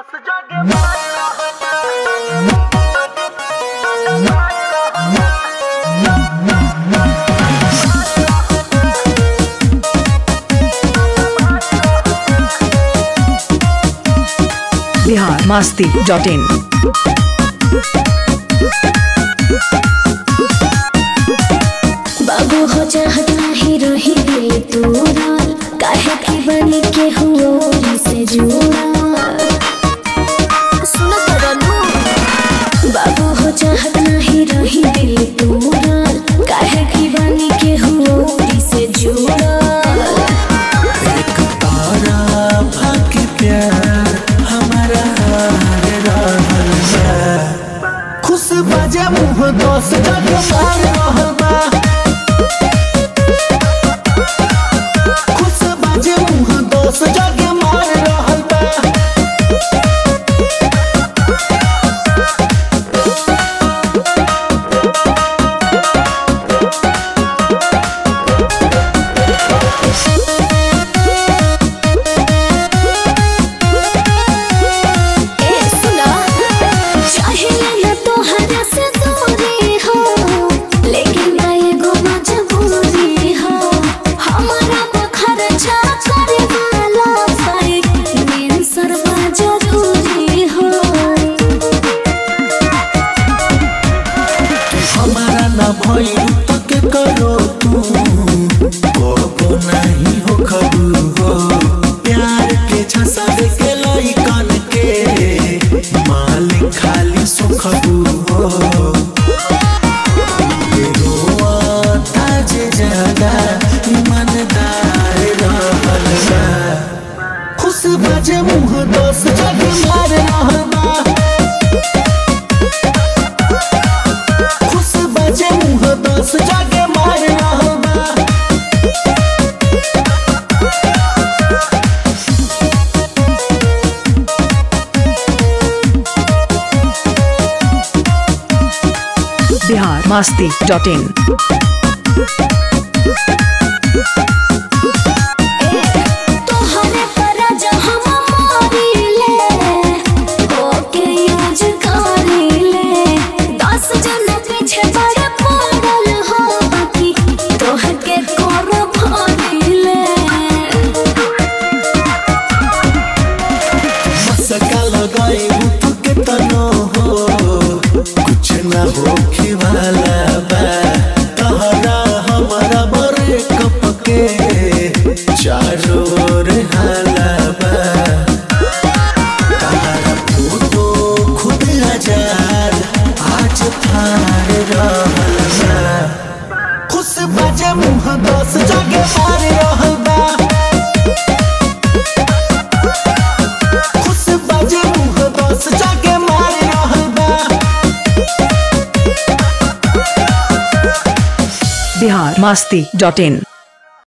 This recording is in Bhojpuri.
दस जगे मार बिहार मस्ती डॉट इन बाबू हो चाहत नाही रही दिल तोरा काहे की बनी के हुओ से जुड़ा सुनो तरनु बाबू हो चाहत नहीं रही दिल तोरा काहे की बनी के हुओ से जुड़ा एक तारा भाग्य प्यार हमारा हार रहल बा खुश बजे मुँह दोस्त जग मार रहल बा खुश बजे मुँह दोस्त जग मार रहल बा ए सुना चाहे न तोहरा से दूरी हो लेकिन ना एगो मजबूरी हो हमारा बखर जा करे वाला साई मेन सरवा जरूरी हो हमारा ना भइल तक करो तू को नहीं हो खबू हो प्यार के छसावे के लइकन के मालिक खाली सुखबू हो रोआ ताज ज्यादा ईमानदार रहल बा खुश बजे मुँह दोस्त जग मार रहल बा खुश बजे मुँह दोस्त जाके मार रहल बा बिहार मस्ती डॉट इन तोहरे पर जहाँ मारिले ओके यूज करिले दस जन पीछे बड़े पड़ल हो बाकी तोहके कर भरिले मसका लगाई तू के तनो हो कुछ ना होखे वाला बा तहरा हमारा बरे कपके चारों ओर हाला बा तहरा फोटो खुद हजार आज फार रहल बा खुश बजे मुँह दोस्त जाके मार रहल बा खुश बजे मुँह दोस्त जाके मार रहल बा बिहार मस्ती डॉट इन